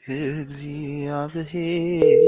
እግዚአብሔር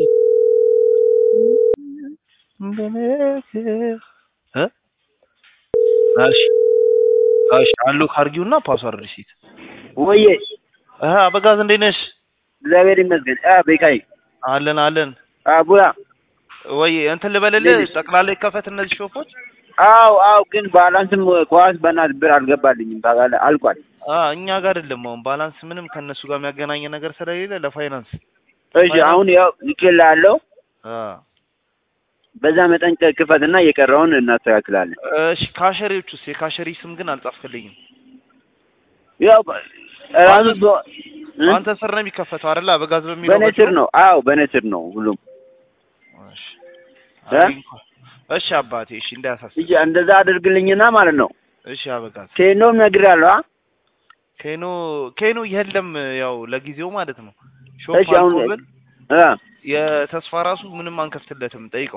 በነገር እ እሺ እሺ አሉ ካርጊውና ፓስዋርድ ሪሲት ወዬ እ አበጋዝ እንዴት ነሽ? እግዚአብሔር ይመስገን። አ ቤካይ አለን አለን። አ ቡራ ወይ እንትን ልበልልህ እንዴት ነሽ? ጠቅላላ ይከፈት እነዚህ ሾፖች። አው አው ግን ባላንስም ኳስ በእናትህ ብር አልገባልኝም ታውቃለህ፣ አልቋል። አ እኛ ጋር አይደለም አሁን ባላንስ ምንም ከእነሱ ጋር የሚያገናኝ ነገር ስለሌለ ለፋይናንስ እሺ አሁን ያው ልኬልሃለሁ። አ በዛ መጠን ክፈትና የቀረውን እናስተካክላለን። እሺ ካሸሪዎቹስ የካሸሪ ስም ግን አልጻፍክልኝም። ያው ራሱ በ- እ? አንተ ስር ነው የሚከፈተው አይደል? አበጋዝ በሚለው በእኔ ስር ነው። አዎ በእኔ ስር ነው ሁሉም። እሺ እ? አይ እንኳን- እሺ አባቴ እሺ እንዳያሳስብ። እሺ እንደዛ አድርግልኝና ማለት ነው። እሺ አበጋዝ ቴኖም ነግሬሃለሁ። አ ኬኖ ኬኖ የለም ያው ለጊዜው ማለት ነው። ሾፕ እሺ አሁን አልቆብን እ የተስፋ ራሱ ምንም አንከፍትለትም። ጠይቀው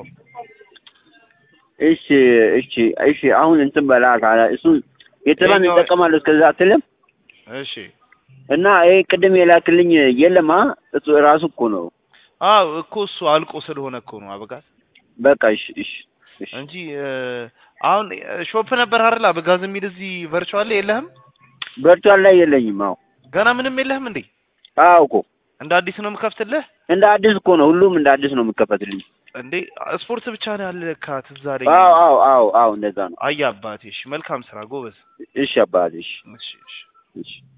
እሺ እሺ እሺ አሁን እንትን በላት አለ እሱን የተባን ይኸኛው- እንጠቀማለሁ እስከዛ አትልም እሺ እና ይሄ ቅድም የላክልኝ የለማ እሱ ራሱ እኮ ነው። አዎ እኮ እሱ አልቆ ስለሆነ እኮ ነው አበጋዝ በቃ እሺ እሺ እሺ እንጂ እ፣ አሁን እ፣ ሾፕ ነበር አይደል አበጋዝ የሚል እዚህ ቨርቹዋል ላይ የለህም? ቨርቹዋል ላይ የለኝም። አዎ ገና ምንም የለህም እንዴ? አዎ እኮ እንደ አዲስ ነው የምከፍትልህ እንደ አዲስ እኮ ነው ሁሉም እንደ አዲስ ነው የሚከፈትልኝ። እንዴ? ስፖርት ብቻ ነው ያለ ለካ ትዝ አለኝ። አዎ አዎ አዎ አዎ እንደዛ ነው። አይ አባቴ፣ እሺ መልካም ስራ ጎበዝ። እሺ አባቴ እሺ እሺ እሺ እሺ